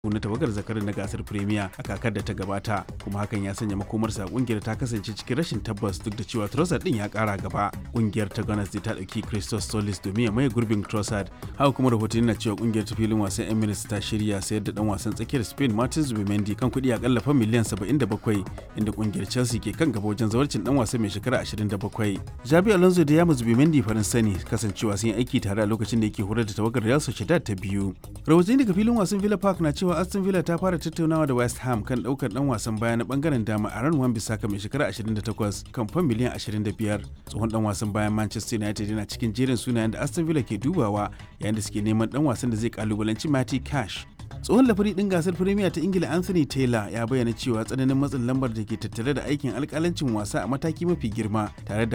na tawagar zakarin na gasar premier a kakar da ta gabata kuma hakan ya sanya makomarsa kungiyar ta kasance cikin rashin tabbas duk da cewa Trossard din ya kara gaba kungiyar ta Gunners ta dauki Christos Solis domin ya maye gurbin Trossard haka kuma rahotanni na cewa kungiyar ta filin wasan Emirates ta shirya sayar da dan wasan tsakiyar Spain Martin Zubimendi kan kuɗi akalla fa miliyan 77 inda kungiyar Chelsea ke kan gaba wajen zawarcin dan wasan mai shekara 27 Jabi Alonso da Yamus Zubimendi farin sani kasancewa sun yi aiki tare a lokacin da yake horar da tawagar Real Sociedad ta biyu rahotanni daga filin wasan Villa Park na cewa Aston Villa ta fara tattaunawa da West Ham kan daukar dan wasan baya na bangaren dama a ran wan bisaka mai shekara 28 kan fan miliyan 25 tsohon dan wasan bayan Manchester United yana cikin jerin sunayen da Aston Villa ke dubawa yayin da suke neman dan wasan da zai kalubalanci Matty Cash tsohon lafari din gasar firimiya ta ingila anthony taylor ya bayyana cewa tsananin matsin lambar da ke tattare da aikin alkalancin wasa a mataki mafi girma tare da